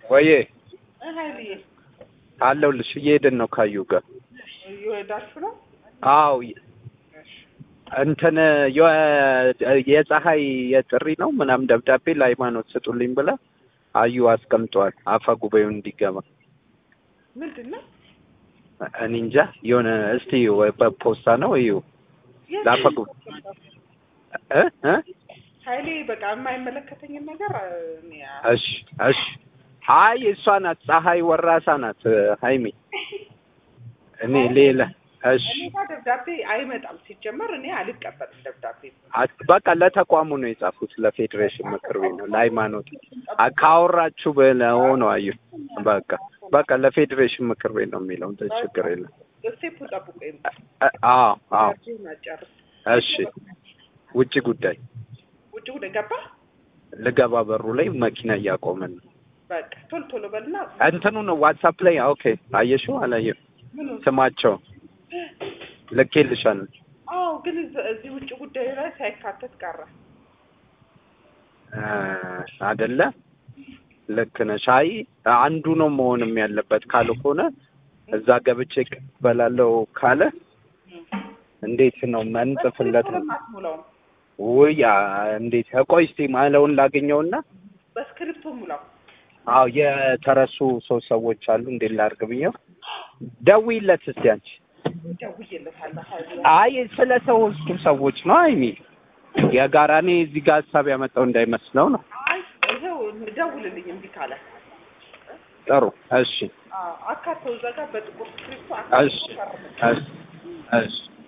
ወዬ ሀይልዬ አለሁልሽ። እየሄድን ነው ካዩ ጋር። እየወዳችሁ ነው? አዎ እንትን የ- የፀሐይ የጥሪ ነው ምናምን ደብዳቤ ለሃይማኖት ስጡልኝ ብላ አዩ አስቀምጠዋል። አፈ ጉባኤው እንዲገባ ምንድን ነው? እኔ እንጃ የሆነ እስቲ ወይ በፖስታ ነው እዩ ለአፈ ጉባኤ እ እ ሀይሌ በቃ የማይመለከተኝን ነገር እኔ እሺ እሺ። አይ እሷ ናት ፀሐይ ወራሳ ናት ሀይሚ። እኔ ሌላ እሺ እኔ ጋር ደብዳቤ አይመጣም። ሲጀመር እኔ አልቀበልም ደብዳቤ። አ- በቃ ለተቋሙ ነው የጻፉት፣ ለፌዴሬሽን ምክር ቤት ነው ለሃይማኖት አ- ካወራችሁ ብለው ነው አዩ። በቃ በቃ ለፌዴሬሽን ምክር ቤት ነው የሚለው እንትን ችግር የለም። ስቴፑ ጠብቆ ይምጣ። አ- አዎ አዎ ደብዳቤውን አጨርስ። እሺ። ውጭ ጉዳይ ውጭ ወደ ገባ ልገባ በሩ ላይ መኪና እያቆመን ነው። በቃ ቶሎ ቶሎ በልና እንትኑ ነው ዋትሳፕ ላይ ኦኬ። አየሽው አላየው ምኑ ስማቸው ልኬልሻለሁ። አዎ፣ ግን እዚህ- እዚህ ውጭ ጉዳይ ላይ ሳይካተት ቀረ። አ፣ አይደለ ልክ ነሽ። አይ አንዱ ነው መሆንም ያለበት ካልሆነ እዛ ገብቼ እቀበላለሁ ካለ እንዴት ነው መንጽፍለት ነው? አትሙላውም፣ ውይ አ፣ እንዴት ቆይ እስቲ ማለውን ላገኘውና በስክሪፕቶ ሙላው። አዎ የተረሱ ሶስት ሰዎች አሉ እንዴት ላድርግ ብዬው ደውይለት እስቲ አንቺ ደውዬለታለሁ። ሀይሌ አይ ስለ ሶስቱ ሰዎች ነው አይሚ የጋራ እኔ እዚህ ጋር ሀሳብ ያመጣው እንዳይመስለው ነው አይ ይኸው ደውልልኝ እምቢ ካለ ጥሩ እሺ አዎ፣ አካተው እዛ ጋር በጥቁር ስክሪፕቶ እሺ አካተው ፈርም። እሺ እሺ